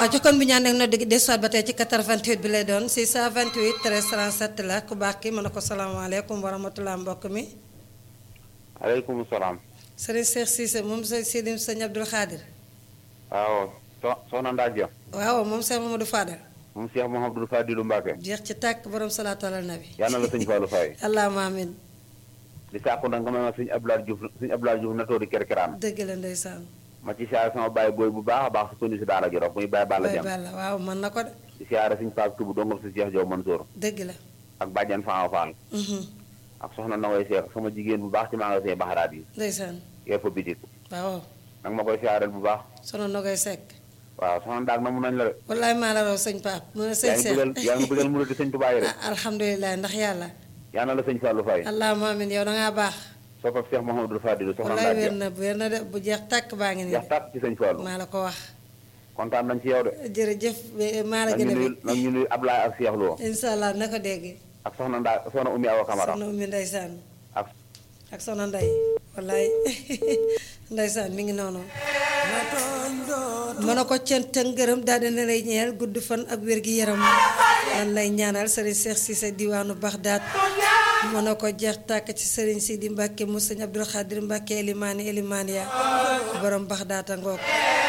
aco kon bu ñaan nag no dégg des soit ba tey ci 88 bi lay doon 628 13 37 la ku baax ki mën na ko salaamaaleykum wa rahmatulah mbokk mi aleykum salaam. sëriñ Cheikh Cissé moom sa Sidim sëñ Abdul Xaadir waaw so soxna Ndaa Dia. waaw moom Cheikh Mamadou Fadal moom Cheikh Mouhamadou Fadilou Mbacke. jeex ci tàkk borom salaatu ala nabi yal na la sëñ Fallou Faye. allahumma amin di sàkku nag nga may ma sëñ Abdoulaye Diouf sëñ Abdoulaye Diouf na toodi kerkeraan. dëgg la ndeysaan ma ci siyaare sama baay booy bu baax a baax su ko si daara Jolof muy baay Balla bay Jam. balla waaw mën na ko de di siyaare sëñ Pape Touba dongam si Cheikh Diop Mansour. dëgg la ak bàjjan Fama Fall. mhm ak soxna Nawoy Cheikh sama jigéen bu baax ci magasin Baxaraat yi. ndeysaan yor fa bitik. waaw nag ma koy siyaareel bu baax. sono nogay sekk waaw soxna Ndaak na mun nañ la de. wallaay maa la raw sëñ Pape mu ne sëñ yaa ngi Cheikh bëggal yaa ngi bëggal mu di sëñ Tuubaa yi de. ah alhamdulilah ndax yàlla yal na la sëñ Fallou Faye. allahumma amin yow da ngaa baax soppab Cheikh Mouhamadou Fadilou soxna wallaay Ndaa wér Dia. na wér na de bu jeex tàkk baa ngi nii jeex tàkk ci sëñ Fallou. maa la ko wax kontaan nañ ci yow de. jërëjëf eh, maa la nag gën ñu a nuyu bëgg nag ñu nuyu Ablaye ak Cheikh Lo incha allah na ko dégg ak soxna Ndaa soxna Oumy Awa Camara soxna ummi ndeysaan ak ak soxna nday wallaay ndeysaan mi ngi noonu mën na ko cant ak ngërëm daal dina lay ñeel gudd fan ak wér gi yaram lan lay ñaanal sëriñ Cheikh Cissé diwaanu Baxdaat mën na ko jeex tàkk ci sëriñ Sidi Mbàkke mu sëñ Abdul Xaadir Mbàkke Elimaani Elimaani ya borom Baxdaat a ngoog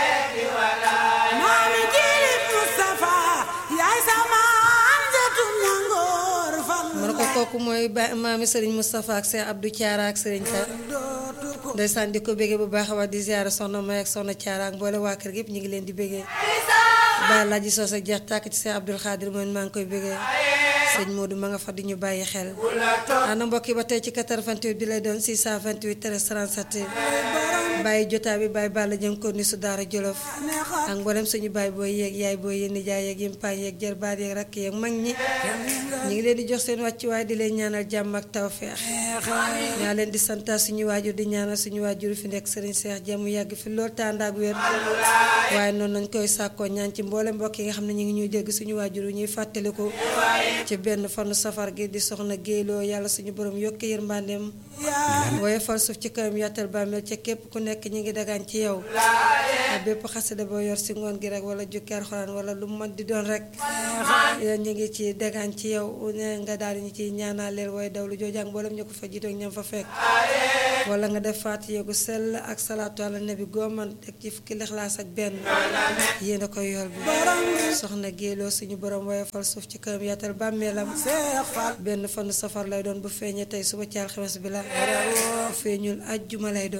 maami jilit Moustapha yaay sama anjatu ñangoor fal mën na ko kooku mooy ba maami sëriñ Moustapha ak Cheikh Abdou Thiara ak sëriñ Ka dootu ko ndeysaan di ko béggee bu baax a wax di ziyaara soxna May ak soxna Thiara ak mboole waa kër gi yëpp ñu ngi leen di béggee bàyyi laaji soos ak jeex tàkk ci Cheikh Abdoul Khadir mooy maa ngi koy béggee sëñ Modou ma nga fa di ñu bàyyi xel ana mbokk yi ba tey ci 88 bi lay doon 628 13 37 bàyyi jotaa bi bàyyi bàlla jëm ko ni su daara jolof ak mboolem suñu bàyyi booy yeeg yaay booy yéen nijaay yeeg yimpaañ yeeg jërbaat yeeg rakk yeeg mag ñi ñu ngi leen di jox seen wàccuwaay di leen ñaanal jàmm ak tawfeex ñaa leen di santa suñu waajur di ñaanal suñu waajur fi nekk sëriñ Seex jàmm yàgg fi lool tànd ak wér waaye noonu nañ koy sàkkoo ñaan ci mboolem mbokk yi nga xam ne ñu ngi ñuy dégg suñu waajur yi ñuy fàttaliku ci benn fanu safar gi di soxna géyloo yàlla suñu borom yokk yërmandeem waaye fal suuf ci kawam yàttal bàmmeel ca képp ku nekk ñi ngi dagaan ci yow ak bépp xasida boo yor si ngoon gi rek wala jukki alxuraan wala lu mu mën di doon rek yéen ñu ngi ci dagaan ci yow ne nga daal di ñu ciy ñaanal leen waaye daw lu joojàng mboolem ñu ko fa jiitoog ñam fa fekk wala nga def faat yéegu sell ak salaatu ala nabi gooman teg ci fukki lixlaas ak benn yéen a koy yor bi soxna géeloo suñu borom waaye fal suuf ci kawam yàttal bàmmeelam Seex Fal benn fanu safar lay doon bu feeñee tey suba ci alxames bi la bu feeñul ajjuma lay doon